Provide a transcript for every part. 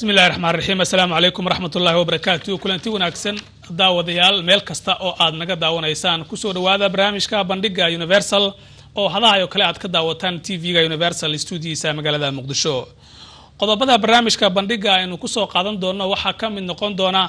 bismi illahi raxmaan raxiim assalaamu calaykum waraxmat ullahi wabarakaatu kulanti wanaagsan daawadayaal meel kasta oo aad naga daawanaysaan kusoo dhawaada barnaamijka bandhiga universal oo hadahay oo kale aad ka daawataan t v-ga universal stuudiyiisa magaalada muqdisho qodobada barnaamijka bandhiga aynu kusoo qaadan doono waxaa ka mid noqon doona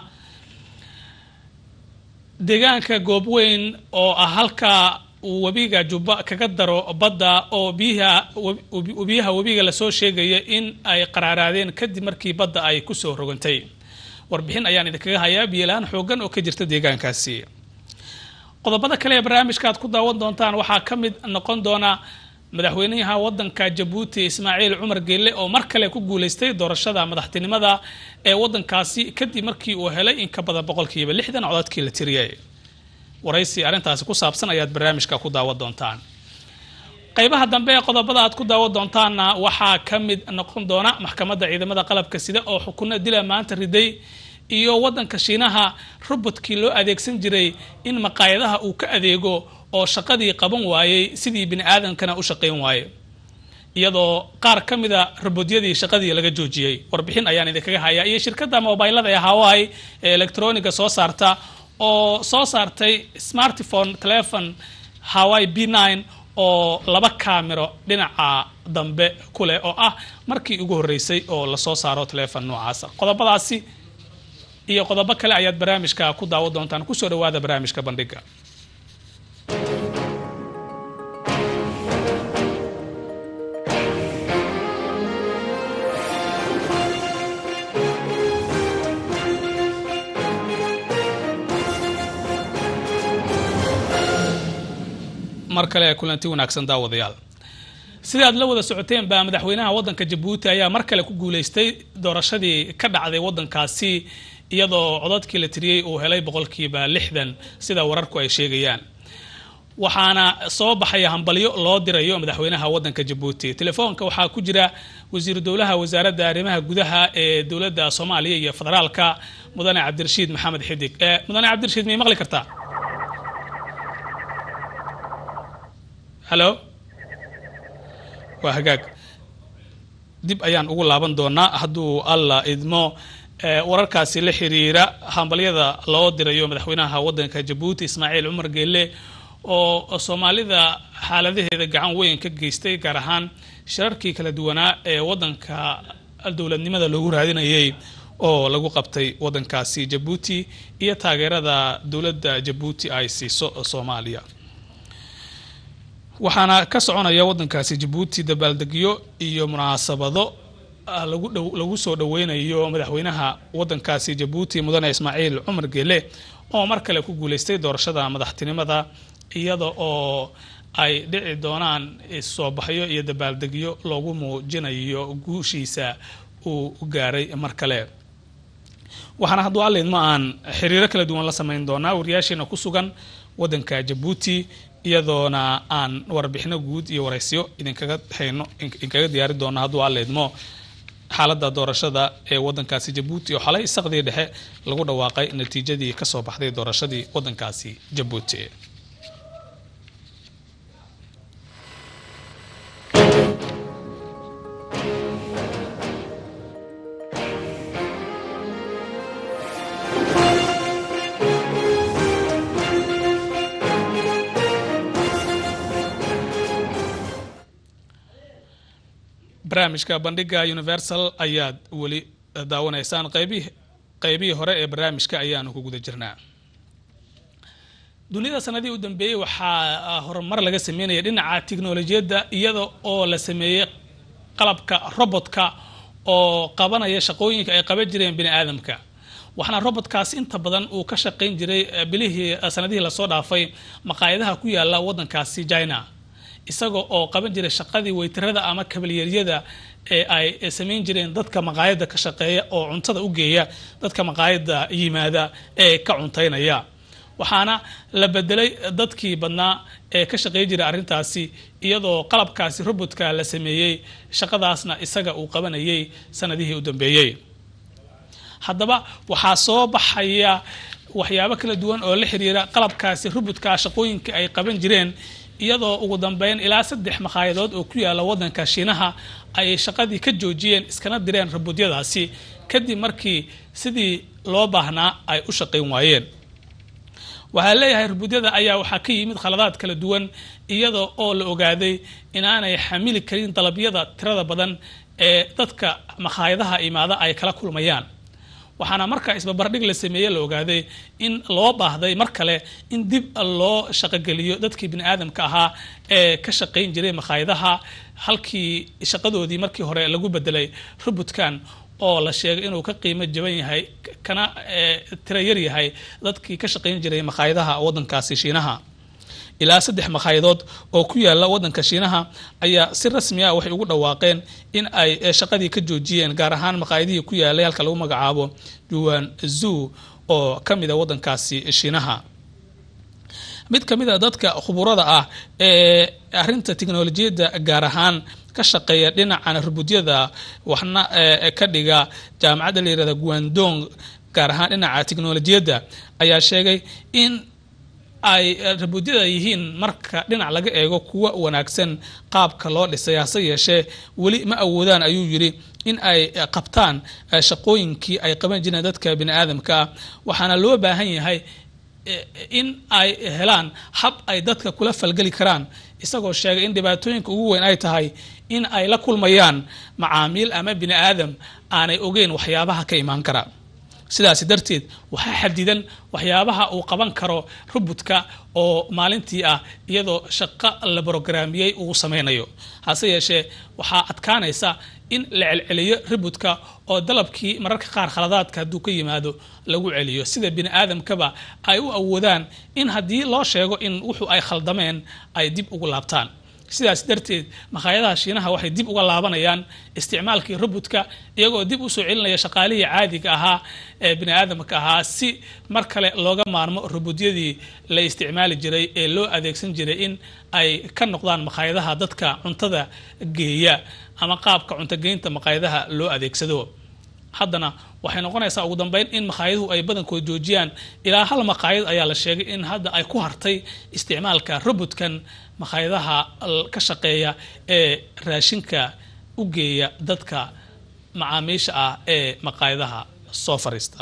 deegaanka goobweyn oo ah halka uu webiga jubba kaga daro badda oo biyaha webiga lasoo sheegaya in ay qaraaraadeen kadib markii badda ay kusoo rogantay warbixin ayaan idinkaga hayaa biyola-aan xoogan oo ka jirta deegaankaasi qodobada kale ee barnaamijka aad ku daawan doontaan waxaa ka mid noqon doona madaxweynaha wadanka jabuuti ismaaciil cumar geelle oo mar kale ku guuleystay doorashada madaxtinimada ee wadankaasi kadib markii uu helay in ka badan boqolkiiba lixdan codadkii la tiriyay waraysi arrintaasi ku saabsan ayaad barnaamijka ku daawan doontaan qaybaha dambe ee qodobada aad ku daawan doontaanna waxaa ka mid noqon doona maxkamadda ciidamada qalabka sida oo xukuno dila maanta riday iyo wadanka shiinaha robotkii loo adeegsan jiray in maqaayadaha uu ka adeego oo shaqadii qaban waayey sidii bini aadamkana u shaqayn waaye iyadoo qaar ka mida robodyadii shaqadii laga joojiyey warbixin ayaan idinkaga hayaa iyo shirkadda mobilada ee hawaii ee electroniga soo saarta oo soo saartay smartphone telefon hawaii b nine oo laba kaamiro dhinaca dambe ku leh oo ah markii ugu horreysay oo lasoo saaro telefon noocaasa qodobadaasi iyo qodobo kale ayaad barnaamijka ku daawo doontaan kusoo dhawaada barnaamijka bandhiga mar kale kulanti wanaagsan daawadayaal sida aad la wada socoteen baa madaxweynaha wadanka jabuuti ayaa mar kale ku guuleystay doorashadii ka dhacday wadankaasi iyadoo codadkii la tiriyey uu helay boqolkiiba lixdan sida wararku ay sheegayaan waxaana soo baxaya hambalyo loo dirayo madaxweynaha wadanka jabuuti telefoonka waxaa ku jira wasiiru dowlaha wasaaradda arrimaha gudaha ee dowladda soomaaliya iyo federaalka mudane cabdirashiid maxamed xidig mudane cabdirashiid miyay maqli kartaa halo waa hagaag dib ayaan ugu laaban doonaa hadduu alla idmo wararkaasi la xiriira hambalyada loo dirayo madaxweynaha wadanka jabuuti ismaaciil cumar geelle oo soomaalida xaaladaheeda gacan weyn ka geystay gaar ahaan shirarkii kala duwanaa ee wadanka dowladnimada loogu raadinayay oo lagu qabtay wadankaasi jabuuti iyo taageerada dowladda jabuuti ay siiso soomaaliya waxaana ka soconaya wadankaasi jabuuti dabaaldegyo iyo munaasabado lagu soo dhaweynayo madaxweynaha wadankaasi jabuuti mudane ismaaciil cumar geele oo mar kale ku guuleystay doorashada madaxtinimada iyada oo ay dhici doonaan soo baxyo iyo dabaaldegyo loogu muujinayo guushiisa uu gaaray mar kale waxaana hadduu allaidma aan xiriiro kala duwan la samayn doonaa wariyaasheena ku sugan wadanka jabuuti iyadoona aan warbixino guud iyo waraysyo idinkaga hayno idinkaga diyaari doono hadduu alleedmo xaaladda doorashada ee wadankaasi jabuuti oo xalay saqdii dhexe lagu dhawaaqay natiijadii kasoo baxday doorashadii wadankaasi jabuuti barnaamijka bandhiga universal ayaad weli daawanaysaan qaybihi qaybihii hore ee barnaamijka ayaanu ku guda jirnaa duniyada sanadihii u dambeeyey waxaa horumar laga sameynaya dhinaca tiknolojiyadda iyada oo la sameeyey qalabka robotka oo qabanaya shaqooyinka ay qaban jireen bini aadamka waxaana robotkaas inta badan uu ka shaqayn jiray bilihii sanadihii lasoo dhaafay maqaayadaha ku yaala wadankaasi china isaga oo qaban jiray shaqadii weytarada ama kabalyeeryada ee ay samayn jireen dadka maqaayadda ka shaqeeya oo cuntada u geeya dadka maqaayadda yimaada ee ka cuntaynaya waxaana la bedelay dadkii badnaa ee ka shaqey jiray arrintaasi iyadoo qalabkaasi robotka la sameeyey shaqadaasna isaga uu qabanayay sanadihii u dambeeyey haddaba waxaa soo baxaya waxyaabo kala duwan oo la xiriira qalabkaasi robotka shaqooyinka ay qaban jireen iyadoo ugu dambeyn ilaa saddex makhaayadadood oo ku yaala waddanka shiinaha ay shaqadii ka joojiyeen iskana direen rabuudyadaasi kadib markii sidii loo baahnaa ay u shaqayn waayeen waxaa leeyahay rabuudyada ayaa waxaa ka yimid khaladaad kala duwan iyada oo la ogaaday inaanay xamili karin dalabyada tirada badan ee dadka makhaayadaha imaada ay kala kulmayaan waxaana markaa isbabardhig la sameeye la ogaaday in loo baahday mar kale in dib loo shaqogeliyo dadkii bini aadamka ahaa ee ka shaqayn jiray makhaayadaha halkii shaqadoodii markii hore lagu bedelay robotkan oo la sheegay inuu ka qiimo jaban yahay kana tiro yar yahay dadkii ka shaqayn jiray makhaayadaha waddankaasi shiinaha ilaa saddex makhayadood oo ku yaala waddanka shiinaha ayaa si rasmi ah waxay ugu dhawaaqeen in ay shaqadii ka joojiyeen gaar ahaan makhaayadihii ku yaalay halka lagu magacaabo juwan zoo oo ka mid a waddankaasi shiinaha mid ka mid a dadka khuburada ah ee arrinta tiknolojiyadda gaar ahaan ka shaqeeya dhinacan rubudyada waxna ka dhiga jaamacadda la yirahda guandong gaar ahaan dhinaca tiknolojiyadda ayaa sheegay in ay rabuudyada yihiin marka dhinac laga eego kuwa wanaagsan qaabka loo dhisay hase yeeshee weli ma awoodaan ayuu yidhi in ay qabtaan shaqooyinkii ay qaban jireen dadka bini aadamka ah waxaana loo baahan yahay in ay helaan hab ay dadka kula falgeli karaan isagoo sheegay in dhibaatooyinka ugu weyn ay tahay in ay la kulmayaan macaamiil ama bini aadam aanay ogeyn waxyaabaha ka imaan kara sidaasi darteed waxaa xadidan waxyaabaha uu qaban karo robudka oo maalintii ah iyadoo shaqo la brograamiyey uu sameynayo hase yeeshee waxaa adkaanaysa in la celceliyo robudka oo dalabkii mararka qaar khaladaadka hadduu ka yimaado lagu celiyo sida bini aadamkaba ay u awoodaan in haddii loo sheego in wuxuu ay khaldameen ay dib ugu laabtaan sidaas darteed makhaayadaha shiinaha waxay dib uga laabanayaan isticmaalkii robudka iyagoo dib usoo celinaya shaqaalihii caadiga ahaa ee bini aadamka ahaa si mar kale looga maarmo robudyadii la isticmaali jiray ee loo adeegsan jiray in ay ka noqdaan makhaayadaha dadka cuntada geeya ama qaabka cuntogeynta makhaayadaha loo adeegsado haddana waxay noqonaysaa ugu dambeyn in makhaayadahu ay badankood joojiyaan ilaa hal makhaayad ayaa la sheegay in hadda ay ku hartay isticmaalka robotkan makhaayadaha ka shaqeeya ee raashinka u geeya dadka macaamiisha ah ee makhaayadaha soo fariista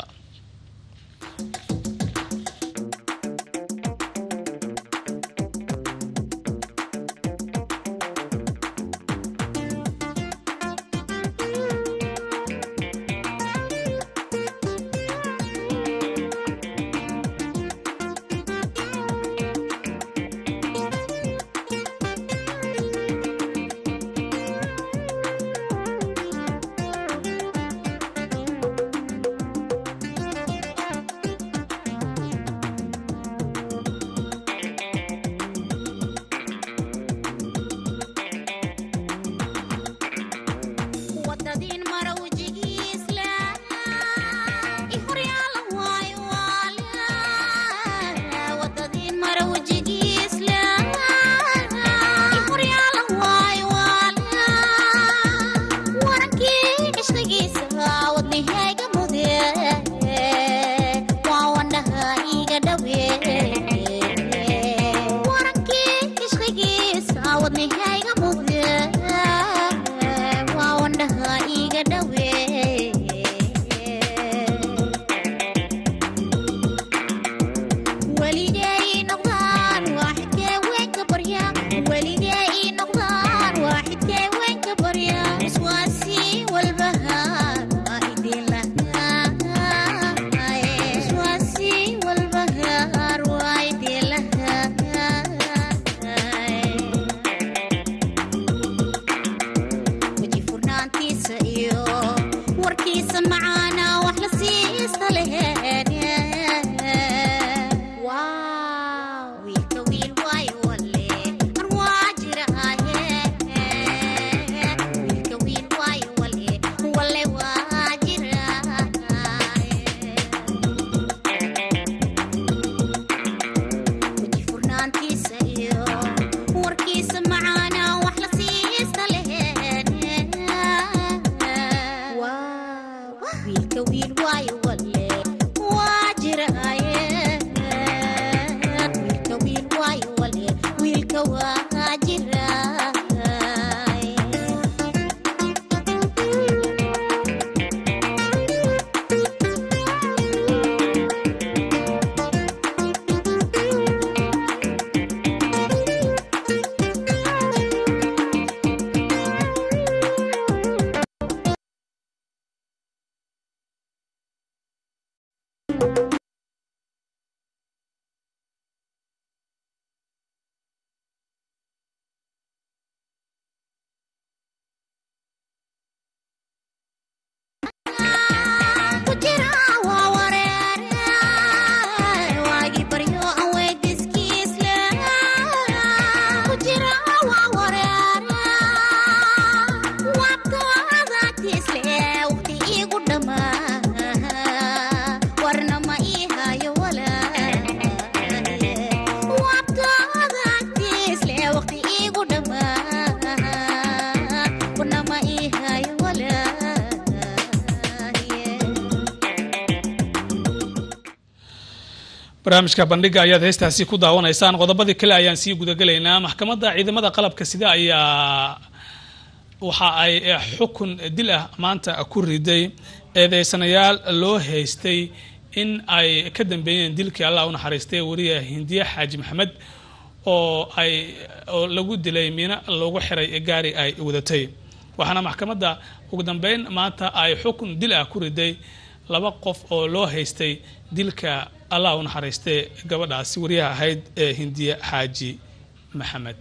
barnaamijka bandhiga ayaad heestaasi ku daawanaysaan qodobadii kale ayaan sii gudagelaynaa maxkamadda ciidamada qalabka sida ayaa waxa ay xukun dil ah maanta ku riday eedeysanayaal loo haystay in ay ka dambeeyeen dilkii allah u naxariistay wariya hindiye xaaji maxamed oo ay oo lagu dilay miino loogu xiray gaari ay wadatay waxaana maxkamadda ugu dambeyn maanta ay xukun dil ah ku riday laba qof oo loo haystay dilka allah u naxariistay gabadhaasi wariyaha ahayd ee hindiye xaaji maxamed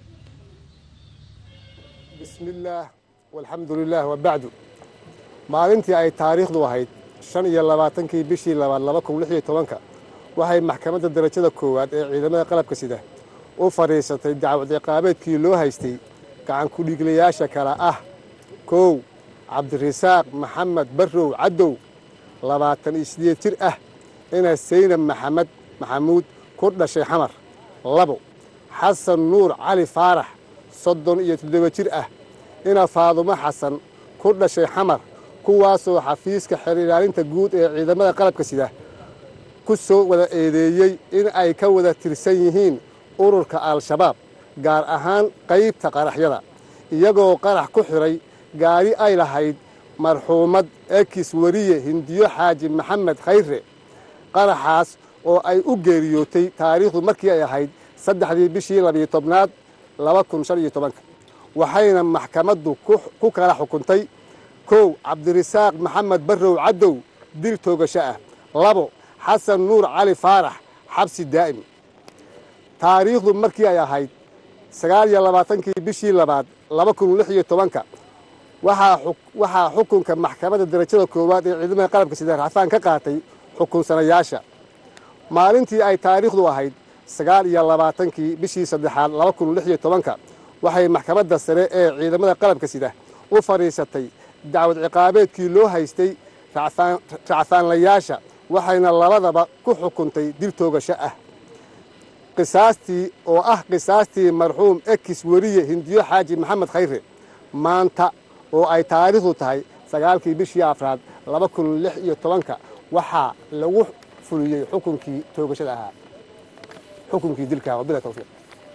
bismi illaah walxamdu lilah wabacdu maalintii ay taariikhdu ahayd shan iyo labaatankii bishii labaad laba kun lix iyo tobanka waxay maxkamadda darajada koowaad ee ciidamada qalabka sida u fadhiisatay dacwad ciqaabeedkii loo haystay gacan ku-dhiiglayaasha kale ah kow cabdirasaaq maxamed barrow caddow labaatan iyo sideed jir ah ina saynab maxamed maxamuud ku dhashay xamar labo xasan nuur cali faarax soddon iyo toddoba jir ah ina faadumo xasan ku dhashay xamar kuwaasoo xafiiska xeer ilaalinta guud ee ciidamada qalabka sida ku soo wada eedeeyey in ay ka wada tirsan yihiin ururka al-shabaab gaar ahaan qaybta qaraxyada iyagoo qarax ku xidhay gaari ay lahayd marxuumad ekis wariye hindiyo xaaji maxamed khayre qaraxaas oo ay u geeriyootay taariikhdu markii ay ahayd saddexdii bishii labiyo tobnaad laba kun shan iyo tobanka waxayna maxkamaddu ku kala xukuntay kow cabdirasaaq maxamed barrow caddow dil toogasho ah labo xasan nuur cali faarax xabsi daa'im taariikhdu markii ay ahayd sagaal iyo labaatankii bishii labaad laba kun lix iyo tobanka waxaa xukunka maxkamadda darajada koowaad ee ciidamada qalabka sida racfaan ka qaatay xukunsanayaasha maalintii ay taariikhdu ahayd sagaal iyo labaatankii bishii saddexaad laba kun lix iyo tobanka waxay maxkamadda sare ee ciidamada qalabka sida u fadhiisatay dacwad ciqaabeedkii loo haystay racfaanlayaasha waxayna labadaba ku xukuntay dil toogasho ah qisaastii oo ah qisaastii marxuum ekis weriye hindiyo xaaji maxamed khayre maanta oo ay taariikhdu tahay sagaalkii bishii afraad laba kun lix iyo tobanka waxaa lagu fuliyey xukunkii toogashada ahaa xukunkii dilka wabila tawfiiq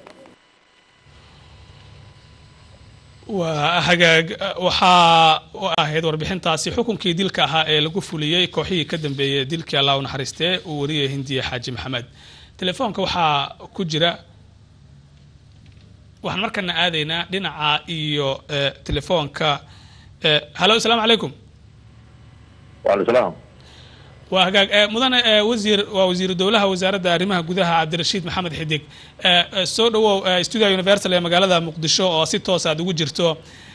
waa hagaag waxaa ahayd warbixintaasi xukunkii dilka ahaa ee lagu fuliyey kooxihii ka dambeeyey dilkii allah u naxariistee uu wariyay hindiye xaaji maxamed telefoonka waxaa ku jira waxaan markana aadaynaa dhinaca iyo telefoonka hallo asalaamu calaykum waalaislaam waa hagaag mudane wasiir waa wasiiru dowlaha wasaaradda arrimaha gudaha cabdirashiid maxamed xidig soo dhawow studio universal ee magaalada muqdisho oo si toos aad ugu jirto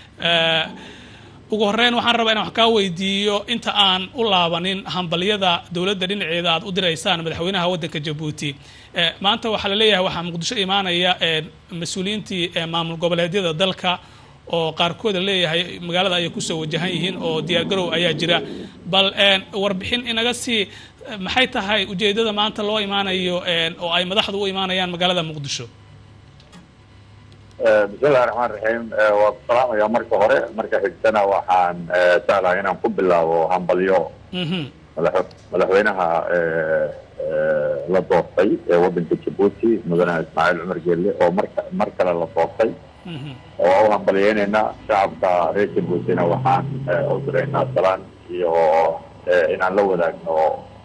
ugu horeyn waxaan rabaa inaan wax kaa weydiiyo inta aan u laabanin hambalyada dowladda dhinaceeda aad u diraysaan madaxweynaha waddanka jabuuti maanta waxaa la leeyahay waxaa muqdisho imaanaya mas-uuliyiintii maamul goboleedyada dalka oo qaarkooda leeyahay magaalada ayay kusoo wajahan yihiin oo diyaargarow ayaa jira bal warbixin inaga sii maxay tahay ujeedada maanta loo imaanayo oo ay madaxdu u imaanayaan magaalada muqdisho bismillahi raxmaan raxiim waa ku salaamaya marka hore marka xigtana waxaan jeclahay inaan ku bilaabo hambalyo madaxweynaha la doortay ee waddanka jabuuti mudane ismaaciil cumar geelle oo marka mar kale la doortay oo u hambalyeynayna shacabka reer jabuutina waxaan u diraynaa salaan iyo inaan la wadaagno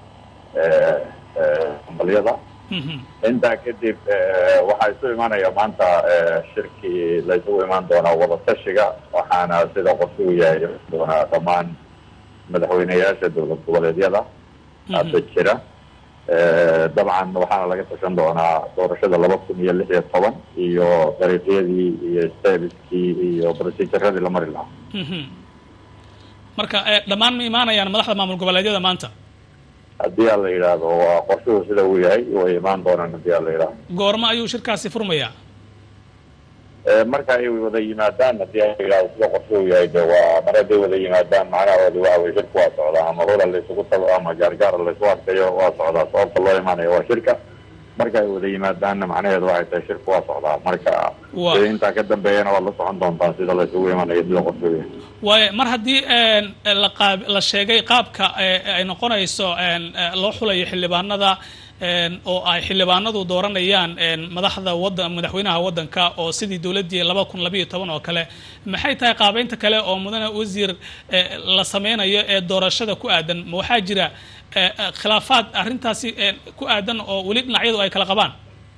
hambalyada intaa kadib waxaa isu imaanaya maanta shirkii la isugu imaan doonaa wadatashiga waxaana sida qorshugu yahay doonaa dhammaan madaxweyneyaasha dowlad goboleedyada hadda jira dabcan waxaana laga tashan doonaa doorashada laba kun iyo lix iyo toban iyo dariiqyadii iyo serviskii iyo proceduradii la mari lahaa marka dhammaan ma imaanayaan madaxda maamul goboleedyada maanta haddii aan la yidhaahdo waa qorshuhu sida uu yahay way imaan doonaan haddii aan la yidhaahdo goormo ayuu shirkaasi furmayaa marka ay wada yimaadaan haddii aan la yidhahdo sida qorshuhu yahay de waa mar hadday wada yimaadaan macnahoodi waxa weye shirka waa socdaa ama hula laysugu tago ama gaargaara laysu arkayo waa socdaa sababta loo imaanayo waa shirka marka ay wada yimaadaanna macnaheedu waxay tahay shirka waa socdaa marka intaa ka dambeeyana waad la socon doontaan sida laysugu imanayo sida qorshuhu yahay waayo mar haddii la qaab la sheegay qaabka ay noqonayso loo xulayo xildhibaanada oo ay xildhibaanadu dooranayaan madaxda wadan madaxweynaha waddanka oo sidii dowladdii laba kun labayo toban oo kale maxay tahay qaabeynta kale oo mudane wasiir la sameynayo ee doorashada ku aadan ma waxaa jira khilaafaad arrintaasi ku aadan oo weli dhinacyadu ay kala qabaan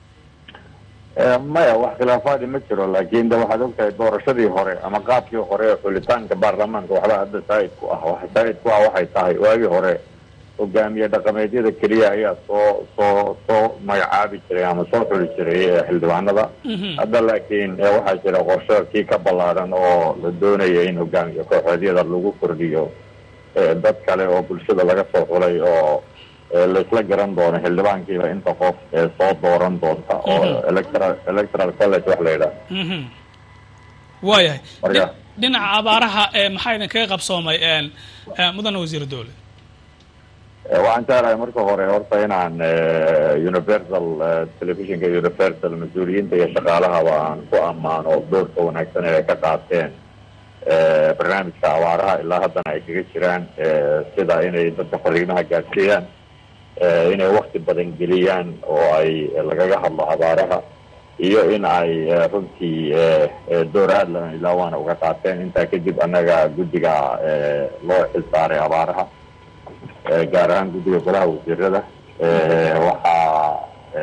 maya wax khilaafaadi ma jiro laakiin de waxaad ogtahay doorashadii hore ama qaabkii hore ee xulitaanka baarlamaanka waxba hadda saa'id ku ah waxa saa'id ku ah waxay tahay waagii hore hogaamiye dhaqameedyada keliya ayaa soo soo soo magacaabi jiray ama soo xuli jiray xildhibaanada hadda laakiin waxaa jira qorshe kii ka ballaaran oo la doonaya in hogaamiye kooxeedyada lagu kordhiyo dad kale oo bulshada laga soo xulay oo laisla garan doono xildhibaankiiba inta qof ee soo dooran doonta oo electoral electoral college wax la yidhaha waayahay marka dhinaca abaaraha maxaa idinkaga qabsoomay mudane wasiir dowle waxaan jeclahay marka hore horta inaan universal televisionka universal mas-uuliyiinta iyo shaqaalahaba aan ku ammaano doorka wanaagsan ee ay ka qaateen barnaamijka abaaraha ilaa haddana ay kaga jiraan sida inay dadka fariimaha gaadsiiyaan inay wakti badan geliyaan oo ay lagaga hadlo abaaraha iyo in ay runtii door aad lana ilaa waana uga qaateen intaa kadib annaga guddiga loo xilsaaray abaaraha gaar ahaan guddiga golaha wasiirada waxaa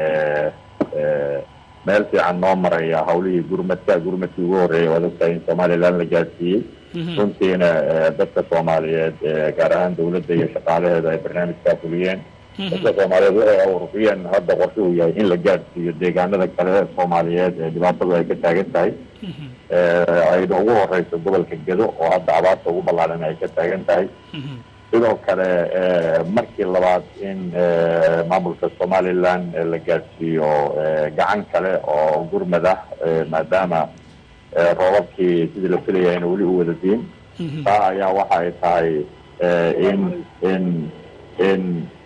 meel fiican noo maraya hawlihii gurmadka gurmadkii ugu horreeyay waad ogtahay in somaliland la gaadsiiyey runtiina dadka soomaaliyeed gaar ahaan dawladda iyo shaqaalaheeda ay barnaamijkaa fuliyeen dadka soomaaliyeed waxay awrufiyeen hadda qorshe uu yahay in la gaadhsiiyo deegaanada kale ee soomaaliyeed ee dhibaatadu ay ka taagan tahay ayna ugu horeyso gobolka gedo oo hadda abaarta ugu ballaaran ay ka taagan tahay sidoo kale markii labaad in maamulka somaliland la gaadhsiiyo gacan kale oo gurmad ah maadaama roobabkii sidii la filaya ayna weli u wada diin taa ayaa waxa ay tahay in in in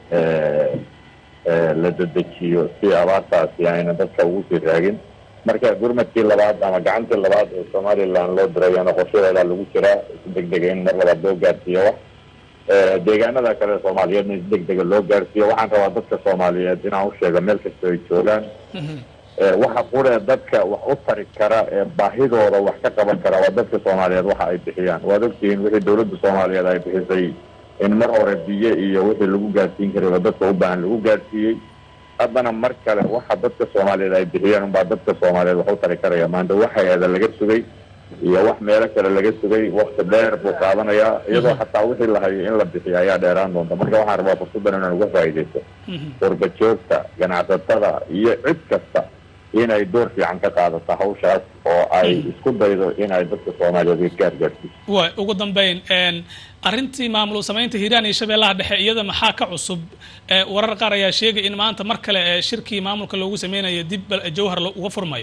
la dedejiyo si abaartaasi ayna dadka ugu sii raagin marka gurmadkii labaad ama gacantii labaad ee somaliland loo dirayana qorshaheedaa lagu jiraa si deg dega in mar labaad loo gaadhsiiyo wax deegaanada kale soomaaliyeedna si deg dega loo gaarsiiyo waxaan rabaa dadka soomaaliyeed inaan u sheego meel kasta ay joogaan waxa quree dadka wax u tari kara ee baahidooda wax ka qaban kara waa dadka soomaaliyeed waxa ay bixiyaan waad ogtihiin wixii dawladda soomaaliyeed ay bixisay in mar hore biyo iyo wixii lagu gaadsiin karayba dadka u baahan lagu gaadsiiyey haddana mar kale waxa dadka soomaaliyeed ay bixiyeen unbaa dadka soomaaliyeed wax u tari karaya maanta waxay-ada laga sugay iyo wax meelo kale laga sugay wakti dheer buu qaadanayaa iyadoo xataa wixii la hayo in la bixiyo ayaa dheeraan doonta marka waxaan rabaa fursaddan inaan uga faa'iidaysto warbajoogta ganacsatada iyo cid kasta inay door fiican ka qaadato hawshaas oo ay isku daydo inay dadka soomaaliyeed gaar gaarsiiso way ugu dambeyn arrintii maamul samaynta hiiraan iyo shabeellaha dhexe iyada maxaa ka cusub warar qaar ayaa sheegay in maanta mar kale shirkii maamulka loogu sameynayo dib jawhar uga furmayo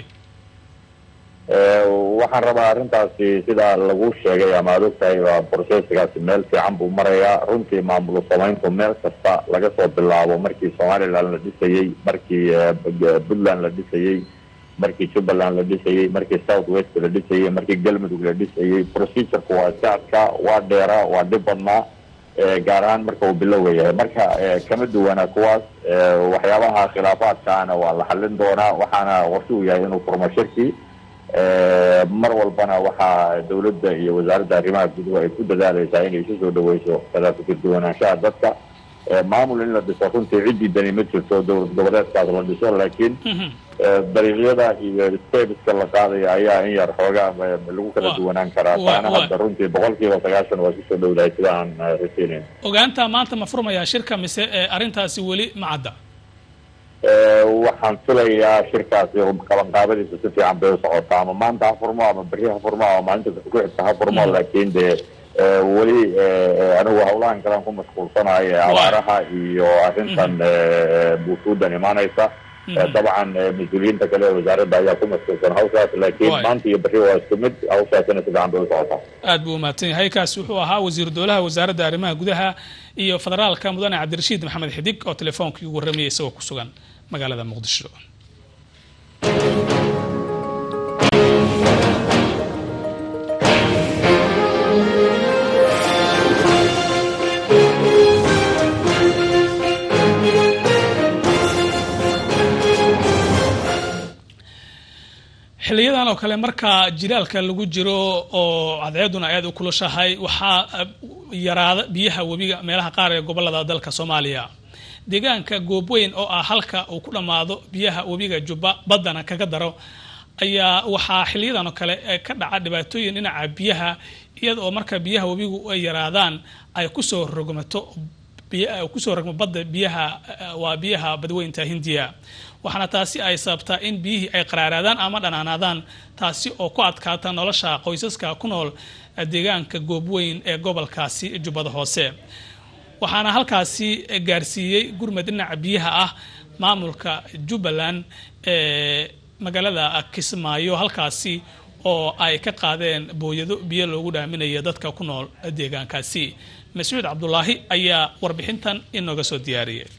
waxaan rabaa arrintaasi sidaa lagu sheegay ama ad ogtahay waa brocesskaasi meel fiican buu marayaa runtii maamul samayntu meel kasta laga soo bilaabo markii somaliland la dhisayey markii puntland la dhisayey markii jubbaland la dhisayey markii south west la dhisayey markii galmudug la dhisayey procedurku waa iska adkaa waa dheeraa waa dhib badnaa gaar ahaan marka uu bilowga yahay marka kama duwanaa kuwaas waxyaabaha khilaafaadkaana waa la xallin doonaa waxaana qorshe uu yahay inuu furmo shirkii mar walbana waxaa dawladda iyo wasaaradda arrimaha guduhu ay ku dadaalaysaa inay isu soo dhaweyso kala fikir duwanaanshaha dadka maamul in la dhiso runtii ciddii dani ma jirto dowlad goboleedkaas la dhiso laakiin dariiqyada iyo stebiska la qaadaya ayaa in yar xoogaa lagu kala duwanaan karaa taana hadda runtii boqol kiiba sagaashan waa kusoo dhowdahay sida aan rasiinayn ogaanta maanta ma furmayaa shirka mise arrintaasi weli ma cadda waxaan filayaa shirkaasi qabanqaabadiisa si fiican bay u socotaa ama maanta ha furmo ama berri ha furmo ama maalinta ku xigta ha furmo laakiin dee weli anigu hawlahan kalean ku mashquulsanayo ee abaaraha iyo arrintan buufuudan imaanaysa dabcan mas-uuliyiinta kale ee wasaaradda ayaa ku mashquulsan hawshaas laakiin maanta iyo berri waa isku mid hawshaasina si fiican bay u socotaa aad buu umahadsan yahay kaasi wuxuu ahaa wasiiru dowlaha wasaaradda arrimaha gudaha iyo federaalka mudane cabdirashiid maxamed xidig oo telefoonkai ugu warramayay isagoo ku sugan magaalada muqdisho xiliyadan oo kale marka jilaalka lagu jiro oo cadceeduna aad u kulushahay waxaa yaraada biyaha webiga meelaha qaar ee gobolada dalka soomaaliya deegaanka goobweyn oo ah halka uu ku dhammaado biyaha webiga jubba baddana kaga daro ayaa waxaa xiliyadan oo kale ka dhaca dhibaatooyin dhinaca biyaha iyada oo marka biyaha webigu ay yaraadaan ay kusoo rogmato kusoo rogmo badda biyaha waa biyaha badweynta hindiya waxaana taasi ay sababtaa in biyihii ay qaraaraadaan ama dhanaanaadaan taasi oo ku adkaata nolosha qoysaska ku nool deegaanka goobweyn ee gobolkaasi jubbada hoose waxaana halkaasi gaarsiiyey gurmad dhinaca biyaha ah maamulka jubbaland ee magaalada kismaayo halkaasi oo ay ka qaadeen booyado biyo loogu dhaaminaya dadka ku nool deegaankaasi mascuud cabdulaahi ayaa warbixintan inooga soo diyaariyay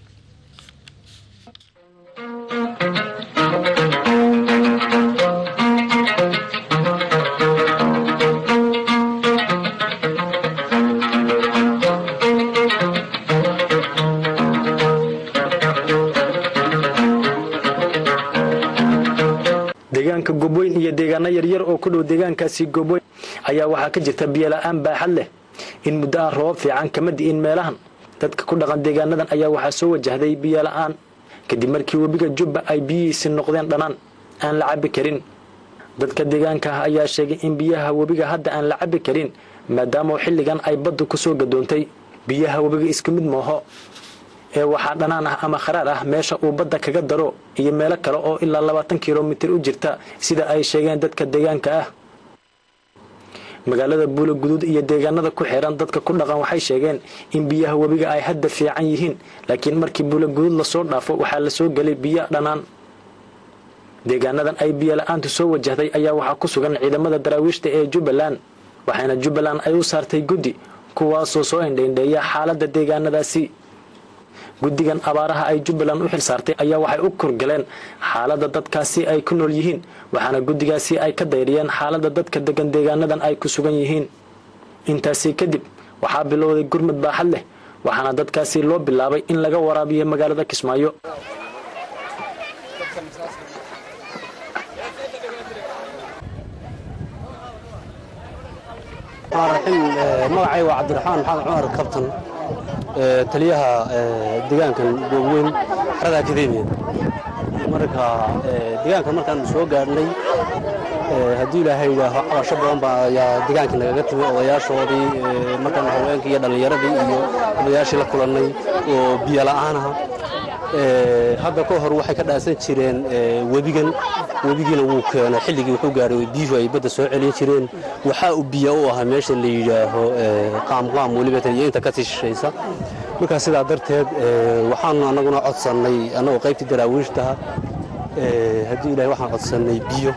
deegaanka gobweyn iyo deegaano yaryar oo ku dhow deegaankaasi gobweyn ayaa waxaa ka jirta biyola'aan baaxad leh in muddo aan roobab fiican kama di'in meelahan dadka ku dhaqan deegaanadan ayaa waxaa soo wajahday biyola'aan kadib markii webiga jubba ay biyihiisi noqdeen dhanaan aan la cabbi karin dadka deegaanka ah ayaa sheegay in biyaha webiga hadda aan la cabbi karin maadaama xilligan ay baddu ku soo gadoontay biyaha webiga isku mid mooho ee waxaa dhanaan ah ama kharaar ah meesha uu badda kaga daro iyo meelo kale oo ilaa labaatan kilomitir u jirta sida ay sheegeen dadka deegaanka ah magaalada buula guduud iyo deegaanada ku xiran dadka ku dhaqan waxay sheegeen in biyaha webiga ay hadda fiican yihiin laakiin markii buula guduud lasoo dhaafo waxaa lasoo gelay biyo dhanaan deegaanadan ay biyo la-aantu soo wajahday ayaa waxaa ku sugan ciidamada daraawiishta ee jubbaland waxaana jubbaland ay u saartay guddi kuwaasoo soo indhaindheeya xaaladda deegaanadaasi guddigan abaaraha ay jubbaland u xil saartay ayaa waxay u kurgaleen xaaladda dadkaasi ay ku nool yihiin waxaana guddigaasi ay ka dayriyeen xaaladda dadka degan deegaanadan ay ku sugan yihiin intaasi kadib waxaa bilowday gurmud baaxad leh waxaana dadkaasi loo bilaabay in laga waraabiyo magaalada kismaayo magacay waa cabdiraxmaan maxamed cumar kabtan taliyaha deegaankan goobweyn xarada akademiya marka deegaankan markaan soo gaadhnay haddii ilaahay yidhaaho cabasho badan baa ayaa deegaanka nagaga timi odayaashoodii markaan haweenkii iyo dhallinyaradii iyo odayaashii la kulannay oo biyo la'aanaha hadda ka hor waxay ka dhaasan jireen webigan webigiina wuu keenay xilligii wuxuu gaadhay biyuhu ay badda soo celin jireen waxaa uu biyo u ahaa meesha la yidhaaho qaamqaam weliba iyo inta ka sii shishaysa markaa sidaa darteed waxaanu annaguna codsannay annagoo qaybtii daraawiishtaha haddii ilahay waxaan codsannay biyo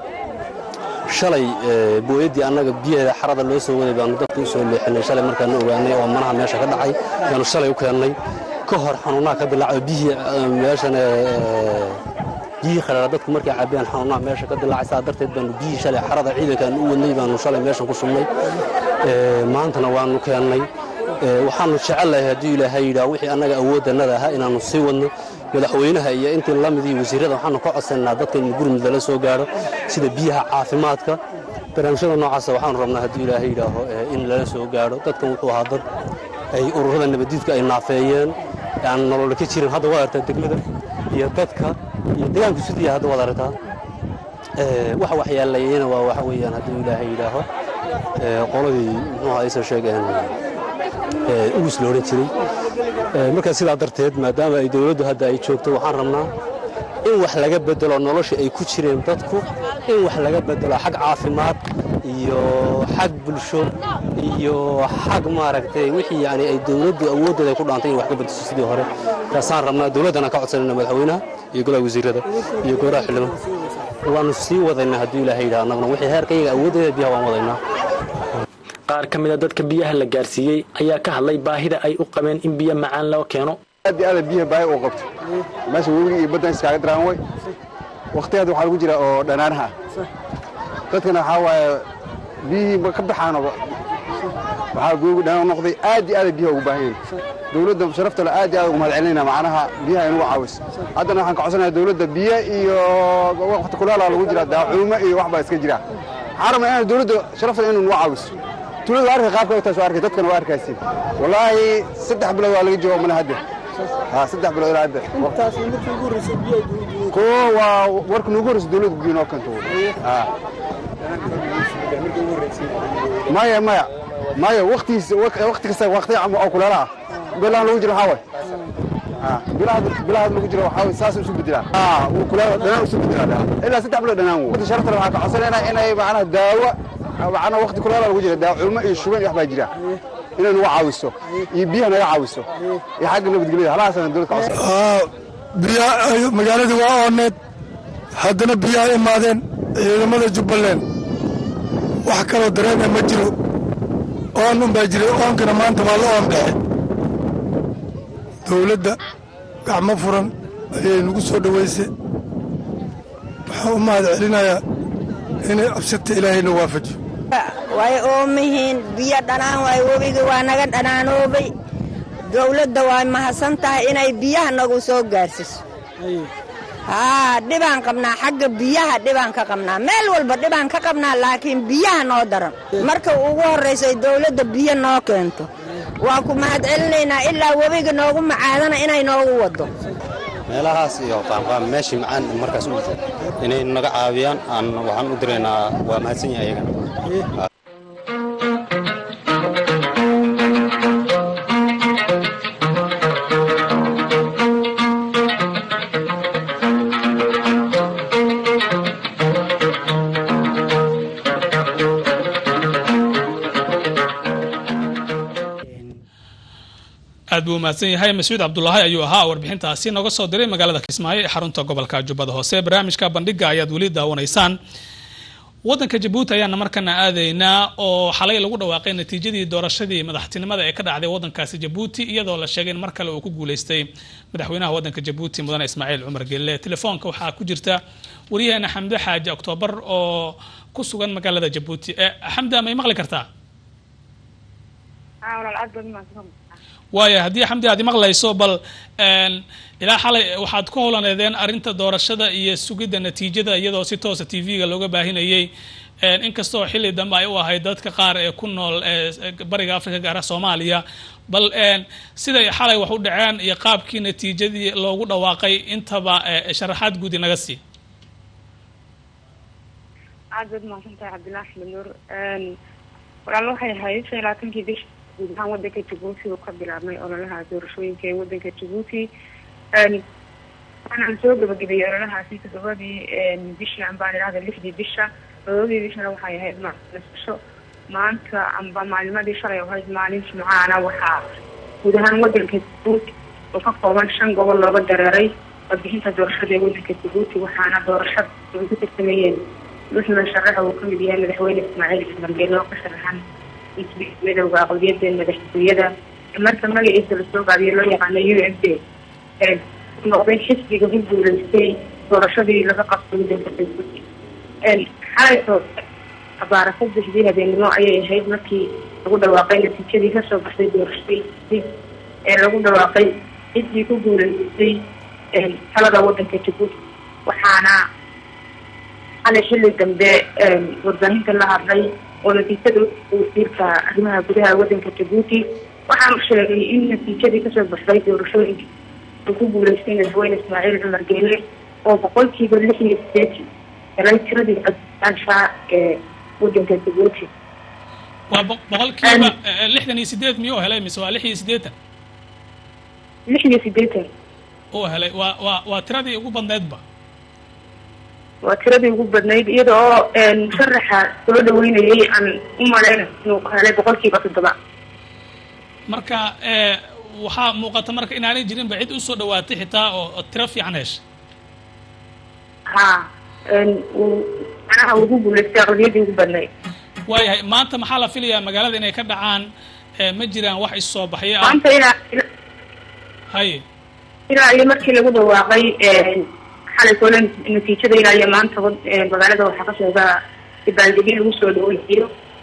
shalay booyaddii annaga biyaheeda xarada loo soo waday baanu dadka u soo leexinay shalay markaanu ogaanay oo manaha meesha ka dhacay yaanu shalay u keennay ka hor xanuunaha ka dilaaco biyihii meeshan biyihii kharaara dadku markay caabiyaan xanuunaha meesha ka dilaacay saa darteed baanu biyihii shalay xarada ciidankaan u wadnay baanu shalay meeshan ku shubnay maantana waanu keennay waxaanu jecellahay haddii ilaahay yidhaah wixii annaga awooddannada ahaa inaannu sii wadno madaxweynaha iyo intii lamid iyo wasiirrada waxaanu ka codsannaa dadka in gurmud lala soo gaadho sida biyaha caafimaadka barnaamijyada noocaasa waxaanu rabnaa haddii ilaahay yidhaaho in lala soo gaadho dadkan wuxuu ahaa dad ay ururada nabaddiidku ay naafeeyeen aan nolola ka jirin hadda waad aragtaa degmada iyo dadka iyo deegaanku sidii hadda waad aragtaa waxa waxyeelayeyna waa waxa weeyaan hadduu ilaahay yidhaaho qoladii muxuuha aysan sheegeen ugus la odhan jiray markaa sidaa darteed maadaama ay dowladdu hadda ay joogto waxaan rabnaa in wax laga bedelo noloshii ay ku jireen dadku in wax laga bedelo xag caafimaad iyo xag bulsho iyo xag maaragtay wixii yani ay dowladdu awooddeeda ay ku dhaantay in wax ka bedesho sidii hore taasaan rabnaa dowladdana ka codsanayna madaxweynaha iyo golaha wasiirrada iyo gooraha xildhibaan waanu sii wadaynaa hadduu ilaahay yidhaha annaguna wixii heerka iyaga awooddeeda biyaha waan wadaynaa qaar ka mida dadka biyaha la gaarsiiyey ayaa ka hadlay baahida ay u qabeen in biyo macaan loo keeno aad iyo aad biyaha baahi uu qabto meesha webiga iyo baddan iskaaga daraan way waqtigeeda waxaa lagu jira oo dhanaanaha dadkana waxaa waaye biyihii ka baxaano waxaa googu dhanaan noqday aad iyo aad biyaha ugu baahan yihin dowladda sharaftale aad iyo aad ugu mahad celinayna macnaha biyaha inugu caawiso haddana waxaan ka codsanayaa dowladda biyo iyo waqti kulaala lagu jira daacuumo iyo wax baa iska jira waxaan rabnaa inaan dowladda sharaftale inuu nagu caawiso tuulada waa arkay qaabka ay taas waa arkay dadkana waa arkaysiin wallaahi saddex bilood waa laga jooga mana hadda ha saddex bilood ilaa hadda ko waa warka nuugu horreysa dowladda biyo noo keento ha maya maya maya waktigiis wakti kasta wakti oo kuleela ah bilahan lagu jiro waxaa way bilahaad lagu jiro waxaa way saas isu bedelaan kuleela dhanaan isu bedelaan ilaa saddex bilood dhanaan wo sharafta waxaa ka codsanaynaa inay macnaha daawo macnaha wakti kuleela lagu jira daacuumo iyo shuban iyo wax baa jira inay nagu caawiso iyo biyaha naga caawiso iyo xagga nabadgelyada halahaasana dowlad ka codsan biya magaaladii waa ooneed haddana biyaha imaadeen ciidamada jubbaland wax kaloo dareema ma jiro oon un baa jiray oonkana maanta waa la oon baxe dowladda gacmo furan ayay nagu soo dhowaysay waxaan u mahad celinayaa inay absata ilaahayna waafajiyo way oomihiin biyo dhanaan waay webiga waa naga dhanaanoobay dowladda way mahadsan tahay inay biyaha nagu soo gaarsiso haa dhibaan qabnaa xagga biyaha dhibaan ka qabnaa meel walba dhibaan ka qabnaa laakiin biyaha noo daran marka ugu horraysay dowladda biyo noo keento waa ku mahad celinaynaa ilaa webiga noogu macaadana inay noogu waddo meelahaas iyo qaamqaam meeshii macaan markaas u jiro inay naga caawiyaan aan waxaan u diraynaa waa mahadsan yahay ayagana aad buu umahadsan yahay mascuud cabdulaahi ayuu ahaa warbixintaasi nooga soo diray magaalada kismaayo ee xarunta gobolka jubbada hoose barnaamijka bandhiga ayaad weli daawanaysaan wadanka jabuuti ayaana markana aadaynaa oo xalay lagu dhawaaqay natiijadii doorashadii madaxtinimada ee ka dhacday wadankaasi jabuuti iyadoo la sheegay in mar kale uu ku guuleystay madaxweynaha wadanka jabuuti mudane ismaaciil cumar gelle telefoonka waxaa ku jirta waryaheena xamde xaaji oktoobar oo ku sugan magaalada jabuuti xamda may maqli kartaa waaya haddii xamdi aad imaqlayso bal ilaa xalay waxaad ku howlaneedeen arrinta doorashada iyo sugidda natiijada iyadoo si toosa t v-ga looga baahinayay inkastoo xilli dambe ay u ahayd dadka qaar ee ku nool bariga africa gaara soomaaliya bal siday xalay wax u dhaceen iyo qaabkii natiijadii loogu dhawaaqay intaba sharaxaad guudi naga sii aad baad mahadsantahay cabdilaahi axmed nuur walaal waxay ahayd shan iyo labaatankii bish guud ahaan wadanka jabuuti uu ka bilaabmay ololaha doorashooyinka ee wadanka jabuuti waxaana soo gabagabeeyey ololahaasi todobadii bishii ambaan idhahda lixdii bisha todobadii bishana waxay ahayd nasasho maanta amba maalimadii shalay ahayd maalin jimcaana waxaa guud ahaan wadanka jabuuti oo ka kooban shan gobol looga dareeray codbixinta doorashada ee wadanka jabuuti waxaana doorashada ay ku tartamayeen muxmed sharax uu kamid yahay madaxweyne ismaaciil xasan geelo oo ka sharaxan midowga aqlabiyada madaxtooyada marka magaciisa lasoo gaabiyo loo yaqaano u m d noqday xisbiga ku guuleystay doorashadii laga qabtay wadanka jabuuti xalayto abaara saddexdii habeenimo ayay ahayd markii lagu dhawaaqay natiijadii kasoo baxday doorashadii ee lagu dhawaaqay ciddii ku guuleystay talada wadanka jabuuti waxaana xalay xilli dambe warbaahinta la hadlay oo natiijada wasiirka arrimaha gudaha wadanka jabuuti waxaanu sheegay in natiijadii kasoo baxday doorashooyinka uu ku guuleystay madaxweyne ismaaciil cumar geele oo boqolkiiba lix iyo sideetan helay tiradii codbixiyaansha ee wadanka jabuuti waa boqolkiiba lixdan iyo sideed miyuu helay mise waa lix iyo siddeetan lix iyo sideetan uu helay waa waa waa tiradii ugu badneedba waa tiradii ugu badnayd iyada oo musharaxa soo dhaweynayay aan u maleyna inuu helay boqolkiiba toddoba marka waxaa muuqata marka inaanay jirinba cid usoo dhawaatay xitaa oo tiro fiican hesha ha uu manaha ugu guuleystay aqlabiyadii ugu badnayd waayahay maanta maxaa la filayaa magaalada inay ka dhacaan ma jiraan wax issoo baxyo ah maanta ilaa haye ilaa iyo markii lagu dhawaaqay xalay kole natiijada ilaa iyo maanta magaalada waxaa ka socda dabaaldegyo lagu soo dhaweeyo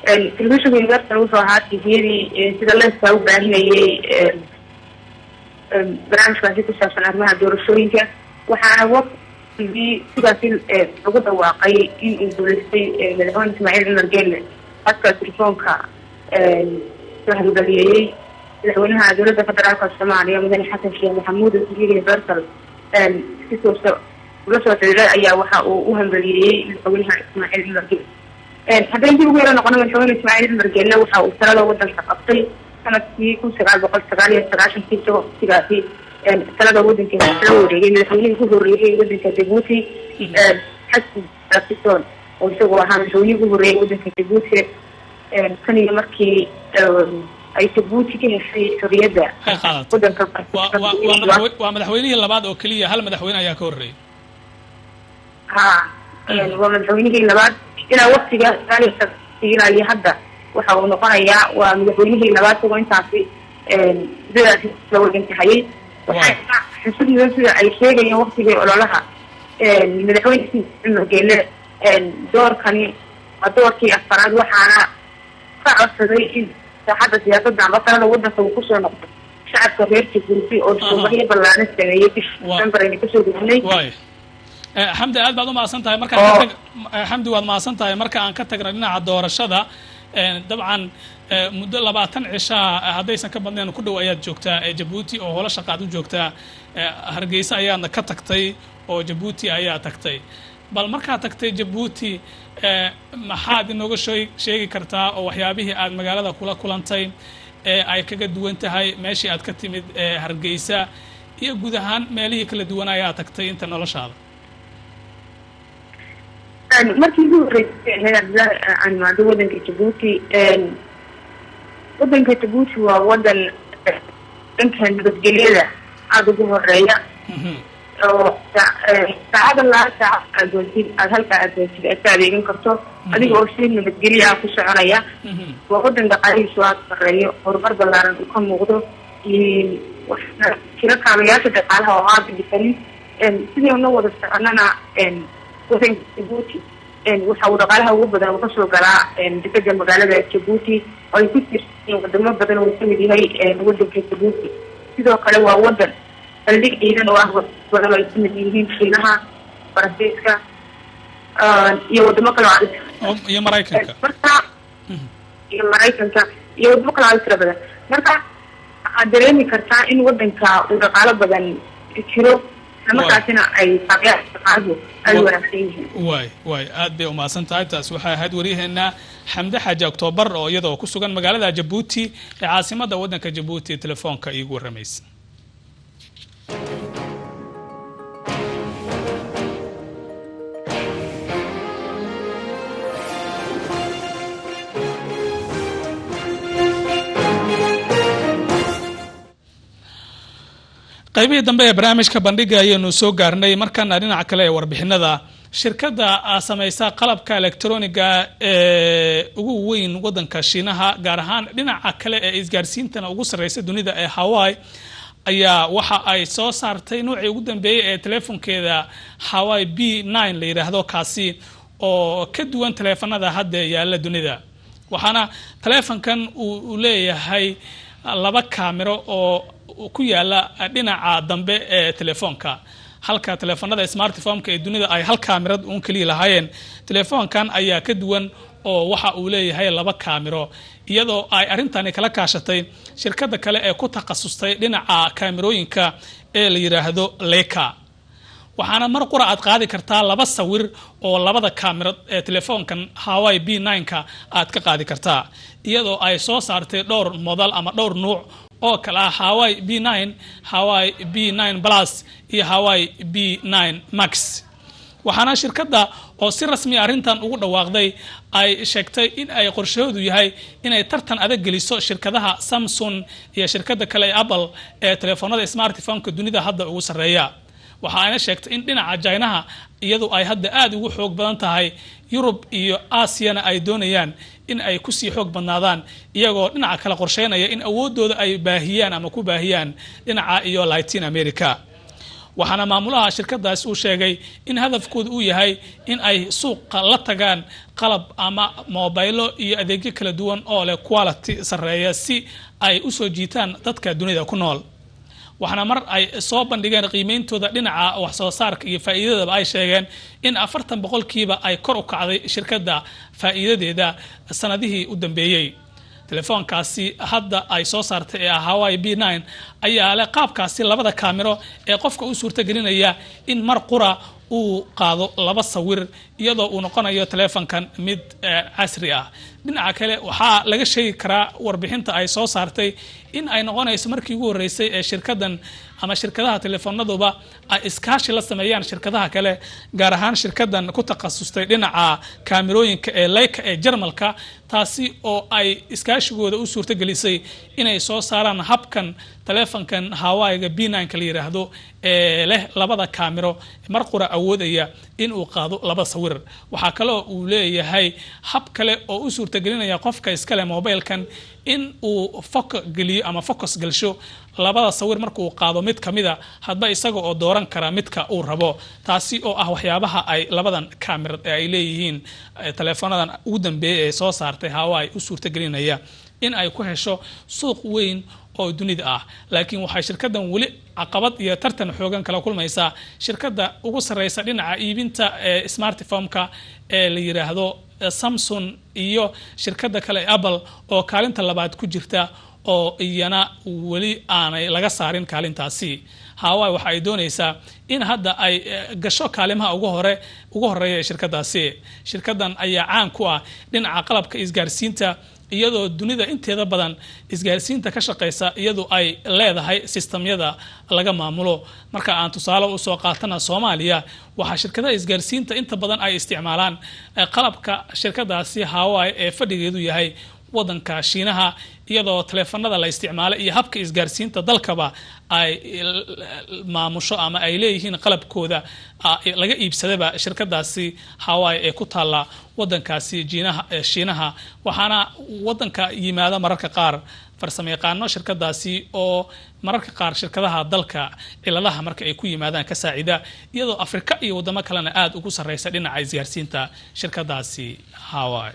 telefishinka universal wuxuu ahaa tviyadii sida leeskaa u baahinayay barnaamijkaasi ku saabsan arrimaha doorashooyinka waxaana waqtigii sidaasi lagu dhawaaqay in uu guuleystay madaxweyne ismaaciil cumar geelle hadka telefoonka soo halgaliyeeyey madaxweynaha dowladda federaalka soomaaliya mudane xasan sheekh maxamuud oo tvga universal si toosa ula soo xiriiray ayaa waxa uu u hambaliyeeyey madaxweynaha ismaaciil cumar geelle haddaan dib ugu yaro noqono madaxweyne ismaaciil cumar geelle waxa uu talada wadanka qabtay sanadkii kun sagaal boqol sagaal iyo sagaashankii isagoo waqtigaasi talada wadankeeda la wareegay madaxweynihii ku horreeyay wadanka jabuuti xasan rafison oo isagoo ahaa madaxweynihii ku horreeyay wadanka jabuuti tan iyo markii ay jabuuti ka heshay xorriyadda wadanka waa madaxweynihii labaad oo keliya hal madaxweyne ayaa ka horreeyay ha waa madaxweynihii labaad ilaa waqtiga sagaal iyo ilaa iyo hadda waxa uu noqonayaa waa madaxweynihii labaad isagoo intaasi sidadaasi la wadantahayay waxay xusud mudan sida ay sheegayeen waqtigii ololaha madaxweyne cumar geele doorkani waa doorkii afaraad waxaana ka codsaday in saaxadda siyaasadda amba talada wadanka uu kusoo noqdo shacabka reer jabuuti oo shuubaxyo ballaaran sameeyey bishii december ayna kasoo gudnay xamdi aad baad umahadsan tahay markaan xamdi waad mahadsan tahay marka aan ka tagna dhinaca doorashada dabcan muddo labaatan cishaa haddaysan ka badnayn ku dhow ayaad joogtaa jabuuti oo holo shaqaad u joogtaa hargeysa ayaadna ka tagtay oo jabuuti ayaa tagtay bal markaad tagtay jabuuti maxaad inooga sheegi kartaa oo waxyaabihii aad magaalada kula kulantay ee ay kaga duwan tahay meeshii aad ka timid hargeysa iyo guud ahaan meelihii kala duwan ayaa tagtay inta noloshaada markii ugu horreysay ahayd abdullaahi aan imaado wadanka jabuuti wadanka jabuuti waa wadan dhanka nabadgelyada aada ugu horeeya oo saacada laa saaca aad doontid aada halkaa aad doontid aad ka adeegan karto adiga oo si nabadgelya ah ku soconaya waa wadan dhaqaalihiisu aada horeeyo horumar ballaaran uu ka muuqdo jiro kaabayaasha dhaqaalaha oo aada dhisanin sidii una wada soconana wadanka jabuuti waxa uu dhaqaalaha ugu badan uu kasoo galaa dekeda magaalada jabuuti oo ay ku jirtiin wadamo badan uu kamid yahay wadanka jabuuti sidoo kale waa wadan saldhig ciidan oo ah badan oo ay kamid yihiin shiinaha faransiiska iyo wadamo kale oo iyo maraykanka marka iyo maraykanka iyo wadamo kale oo tira badan marka waxaad dareemi kartaa in wadanka uu dhaqaalo badan jiro markaasina ay dhaqaaluhu ay wanaagsan yihiin waay waay aad bay umahadsan tahay taas waxay ahayd waryaheena xamde xaaji octoobar oo iyadoo ku sugan magaalada jabuuti ee caasimada wadanka jabuuti telefoonka iigu waramaysa qaybihii dambe ee barnaamijka bandhiga ayaynu soo gaarnay markaana dhinaca kale ee warbixinada shirkadda samaysa qalabka electroniga ee ugu weyn wadanka shiinaha gaar ahaan dhinaca kale ee isgaarsiintana ugu sarreysa dunida ee hawaii ayaa waxa ay soo saartay noocii ugu dambeeyey ee teleefonkeeda hawaii b nine la yidhaahdo kaasi oo ka duwan taleefanada hadda yaalla dunida waxaana taleefonkan uu leeyahay laba kaamiro oo ku yaala dhinaca dambe ee telefoonka halka teleefanada smartphoneka ee dunida ay hal kaamirad uun keliya lahaayeen telefoonkan ayaa ka duwan oo waxa uu leeyahay laba kaamiro iyadoo ay arrintani kala kaashatay shirkadda kale ee ku takhasustay dhinaca kaamirooyinka ee la yidhaahdo leka waxaana mar qura aad qaadi kartaa laba sawir oo labada kaamirad ee telefoonkan hawaii b nine-ka aad ka qaadi kartaa iyadoo ay soo saartay dhowr modal ama dhowr nuuc oo kale ah hawaii b nine hawaii b nine plus iyo hawaii b nine max waxaana shirkadda oo si rasmi arrintan ugu dhawaaqday ay sheegtay in ay qorshahoodu yahay inay tartan adag geliso shirkadaha samsung iyo shirkadda kale ee apple ee telefoonada smartphoneka dunida hadda ugu sarreeya waxa ayna sheegtay in dhinaca jinaha iyadu ay hadda aada ugu xoog badan tahay yurub iyo aasiyana ay doonayaan in ay kusii xoog badnaadaan iyagoo dhinaca kale qorsheynaya in awoodooda ay baahiyaan ama ku baahiyaan dhinaca iyo latin america waxaana maamulaha shirkadaasi uu sheegay in hadafkooda uu yahay in ay suuqa la tagaan qalab ama mobaylo iyo adeegyo kala duwan oo leh quality sarreeya si ay usoo jiitaan dadka dunida ku nool waxaana mar ay soo bandhigeen qiimeyntooda dhinaca wax soo saarka iyo faa'iidadaba ay sheegeen in afartan boqolkiiba ay kor u kacday shirkadda faa'iidadeeda sanadihii u dambeeyey telefoonkaasi hadda ay soo saartay ee ah hawaii b nine ayaa leh qaabkaasi labada kaamiro ee qofka u suurtagelinaya in mar qura uu qaado laba sawir iyadoo uu noqonayo teleefonkan mid casri ah dhinaca kale waxaa laga sheegi karaa warbixinta ay soo saartay in ay noqonayso markii ugu horreysay ee shirkadan ama shirkadaha teleefoonaduba ay iskaashi la sameeyaan shirkadaha kale gaar ahaan shirkadan ku takhasustay dhinaca kaamirooyinka ee leyka ee jarmalka taasi oo ay iskaashigooda u suurtagelisay inay soo saaraan habkan teleefonkan hawaiga b nka la yiraahdo ee leh labada kaamiro mar qura awoodaya in uu qaado laba sawir waxaa kaloo uu leeyahay hab kale oo u suurtagelinaya qofka iskale mobilkan in uu foka geliyo ama focus gelsho labada sawir markuu qaado mid kamida hadba isaga oo dooran kara midka uu rabo taasi oo ah waxyaabaha ay labadan kaamira ee ay leeyihiin teleefoonadan ugu dambeeya ee soo saartay hawaii u suurtagelinaya in ay ku hesho suuq weyn oo dunida ah laakiin waxay shirkadan weli caqabad iyo tartan xoogan kala kulmaysaa shirkada ugu sareysa dhinaca iibinta ee smartphomeka ee la yiraahdo samsung iyo shirkada kale ee apple oo kaalinta labaad ku jirta oo iyana weli aanay laga saarin kaalintaasi hawaii waxa ay doonaysaa in hadda ay gasho kaalimaha ugu hore ugu horeeya ee shirkadaasi shirkadan ayaa caan ku ah dhinaca qalabka isgaarsiinta iyadoo dunida inteeda badan isgaarsiinta ka shaqeysa iyadu ay leedahay sistamyada laga maamulo marka aan tusaale usoo qaatana soomaaliya waxaa shirkadaha isgaarsiinta inta badan ay isticmaalaan qalabka shirkadaasi hawaii ee fadhigeedu yahay wadanka shiinaha iyadoo teleefanada la isticmaalo iyo habka isgaarsiinta dalkaba ay maamusho ama ay leeyihiin qalabkooda laga iibsadaba shirkadaasi hawaii ee ku taalla wadankaasi jiinaha shiinaha waxaana wadanka yimaada mararka qaar farsamo yaqaano shirkadaasi oo mararka qaar shirkadaha dalka ciladaha marka ay ku yimaadaan ka saacida iyadoo afrika iyo wadamo kalena aada ugu sarreysa dhinaca isgaarsiinta shirkadaasi hawaii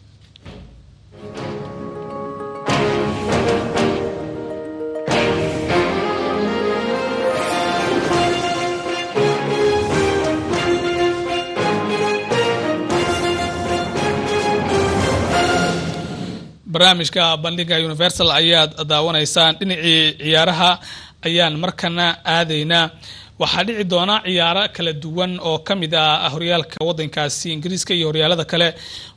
barnaamijka bandhiga universal ayaad daawanaysaan dhinacii ciyaaraha ayaan markana aadaynaa waxaa dhici doona ciyaaro kala duwan oo ka mid ah horyaalka wadankaasi ingiriiska iyo horyaalada kale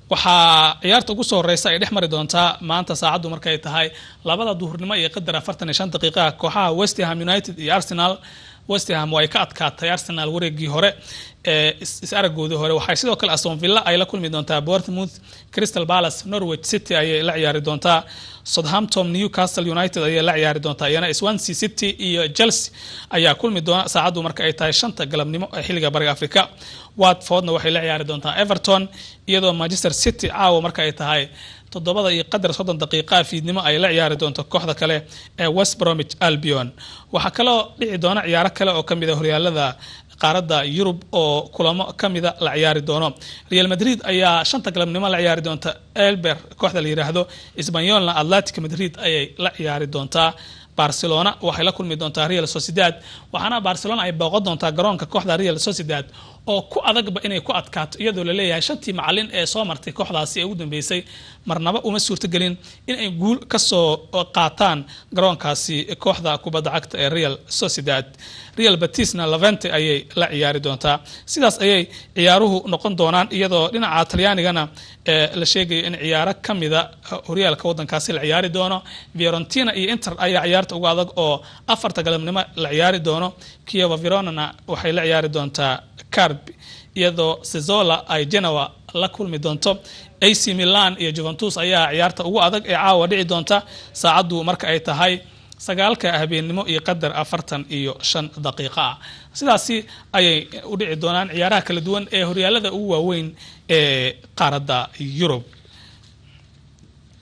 waxaa ciyaarta ugu soo horeysa ay dhex mari doontaa maanta saacaddu markay tahay labada duhurnimo iyo qadar afartan iyo shan daqiiqaha kooxaha westham united iyo arsenal westham way ka adkaatay arsenal wareegii hore ee is-aragoodii hore waxay sidoo kale aston villa ay la kulmi doontaa bournemouth crystal palace norwich city ayay la ciyaari doontaa southampton newcastle united ayay la ciyaari doontaa iyana swansea city iyo chelsea ayaa kulmi doona saacaddu marka ay tahay shanta galabnimo ee xilliga bariga africa watfordna waxay la ciyaari doontaa everton iyadoo manchester city caawa marka ay tahay toddobada iyo qadar soddon daqiiqa fiidnimo ay la ciyaari doonto kooxda kale ee west bromwich albion waxaa kaloo dhici doona ciyaaro kale oo kamid a horyaalada qaaradda yurub oo kulamo kamida la ciyaari doono real madrid ayaa shanta galabnimo la ciyaari doonta elber kooxda la yiraahdo sbanyolna atletic madrid ayay la ciyaari doontaa barcelona waxay la kulmi doontaa real sociedad waxaana barcelona ay booqon doontaa garoonka kooxda real sociedad oo ku adagba inay ku adkaato iyadoo laleeyahay shantii macalin ee soo martay kooxdaasi ee ugu dambeysay marnaba uma suurtogelin inay guul kasoo qaataan garoonkaasi kooxda kubadda cagta ee real sociedad real batisna lavente ayay la ciyaari doontaa sidaas ayay ciyaaruhu noqon doonaan iyadoo dhinaca talyaanigana la sheegaya in ciyaaro kamida horyaalka wadankaasi la ciyaari doono fiorentina iyo inter ayaa ciyaarta uga adag oo afarta galabnimo la ciyaari doono kieva veronana waxay la ciyaari doontaa carb iyadoo sezola ay genoa la kulmi doonto ac milan iyo juventus ayaa ciyaarta ugu adag ee caawa dhici doonta saacaddu marka ay tahay sagaalka habeennimo iyo qadar afartan iyo shan daqiiqa ah sidaasi ayay u dhici doonaan ciyaaraha kala duwan ee horyaalada ugu waaweyn ee qaaradda yurub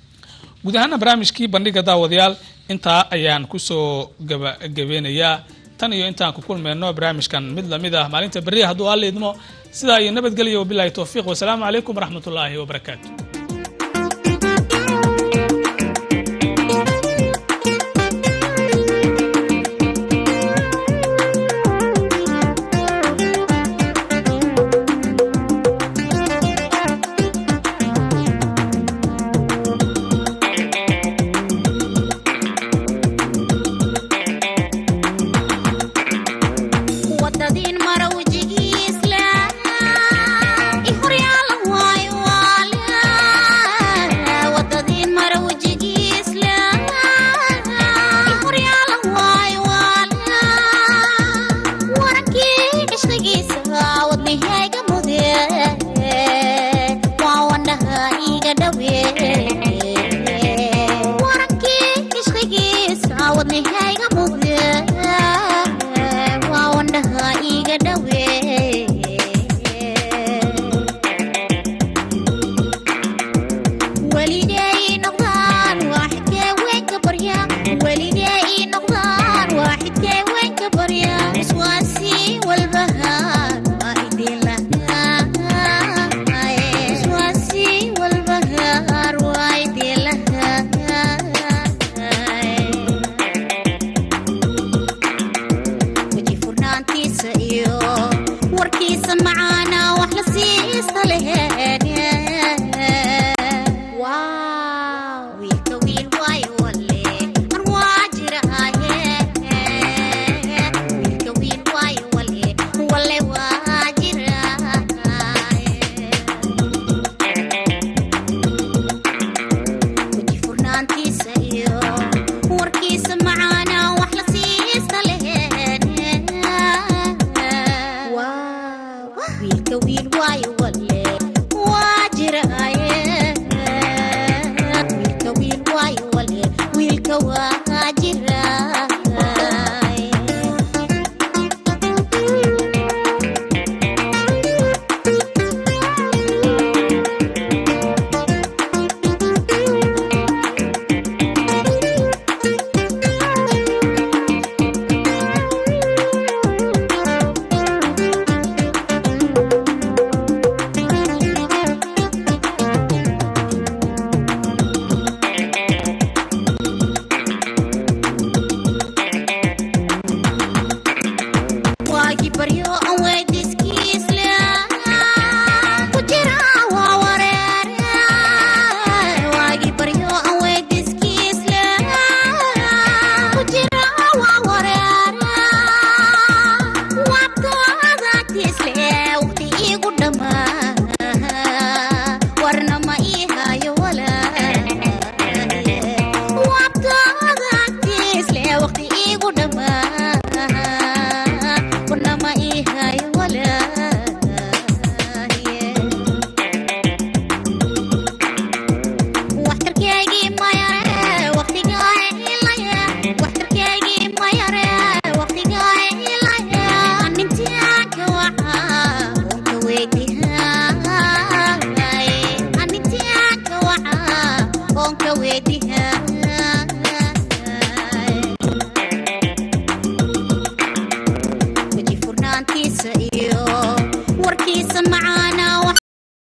guud ahaana barnaamijkii bandhiga daawadayaal intaa ayaan kusoo gabagabeynayaa tan iyo intaan ku kulmayno barnaamijkan mid lamid ah maalinta berriya hadduu alla idmo sidaa iyo nabadgelyo wabilahi towfiiq wasalaamu calaykum waraxmat ullaahi wabarakaatu